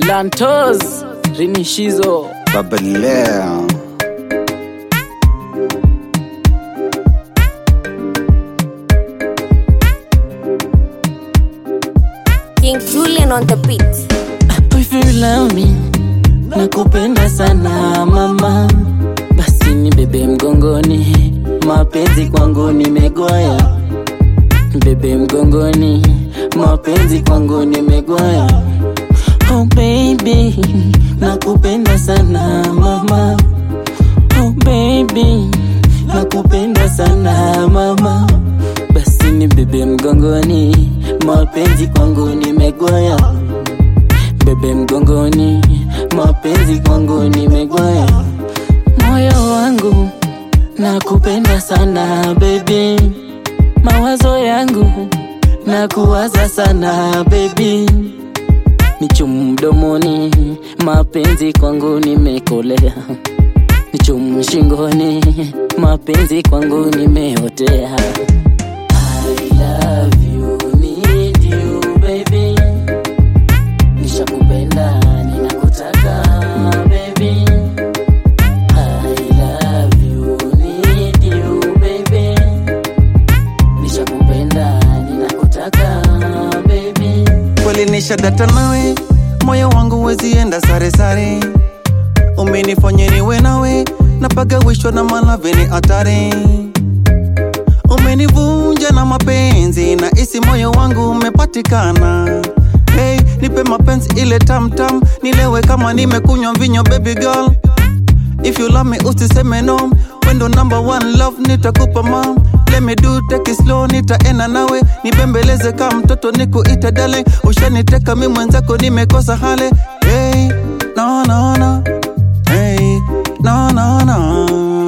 Lantos Rinishizo Babaleo. King Julian on the beat. If you love me nakupenda sana mama, basi ni bebe mgongoni, mapenzi kwangu nimegoya, bebe mgongoni, mapenzi kwangu nimegoya. Oh baby, nakupenda sana mama. Oh baby, nakupenda sana mama, basi ni bebe mgongoni, mapenzi kwangu nimegoya bebe mgongoni, mapenzi kwangu nimegoya. Moyo wangu nakupenda sana baby, mawazo yangu nakuwaza sana baby, nichumu mdomoni, mapenzi kwangu nimekolea, nichumu shingoni, mapenzi kwangu nimeotea. I love you, need you baby nishakupenda ninakutaka baby I love you need you baby nishakupenda ninakutaka baby kweli nishadata nawe, moyo wangu wezienda sare sare, umenifanya niwe nawe, napagawishwa na malaveni hatari, umenivunja na mapenzi na isi moyo wangu umepatikana. Hey, nipe mapenzi ile tamtam, nilewe kama nimekunywa mvinyo baby girl. If you love me usiseme no, wendo number one love nitakupa mam. Let me do take it slow, nitaenda nawe nibembeleze kama mtoto nikuita dale. Ushaniteka mi mwenzako nimekosa hale. Hey, no no no. Hey, no no no.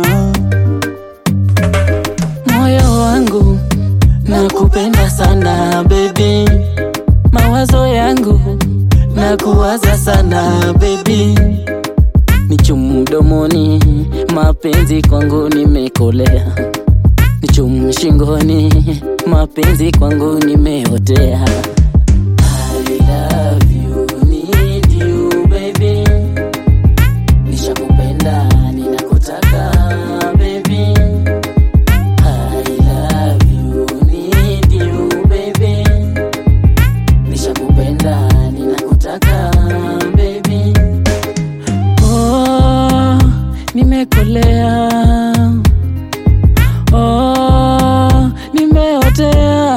moyo wangu nakupenda sana baby mawazo yangu nakuwaza sana baby nichumu mdomoni mapenzi kwangu nimekolea nichumu shingoni mapenzi kwangu nimeotea I love you, need you, baby. Nishakupenda, ninakutaka, baby. I love you, need you, baby. Nishakupenda, ninakutaka, baby. Oh, nimekolea. Oh, nimeotea.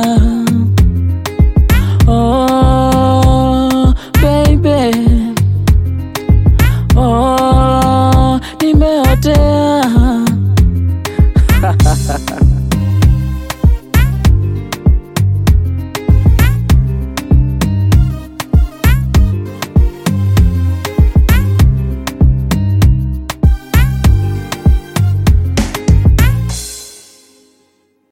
Oh, baby. Oh, nimeotea.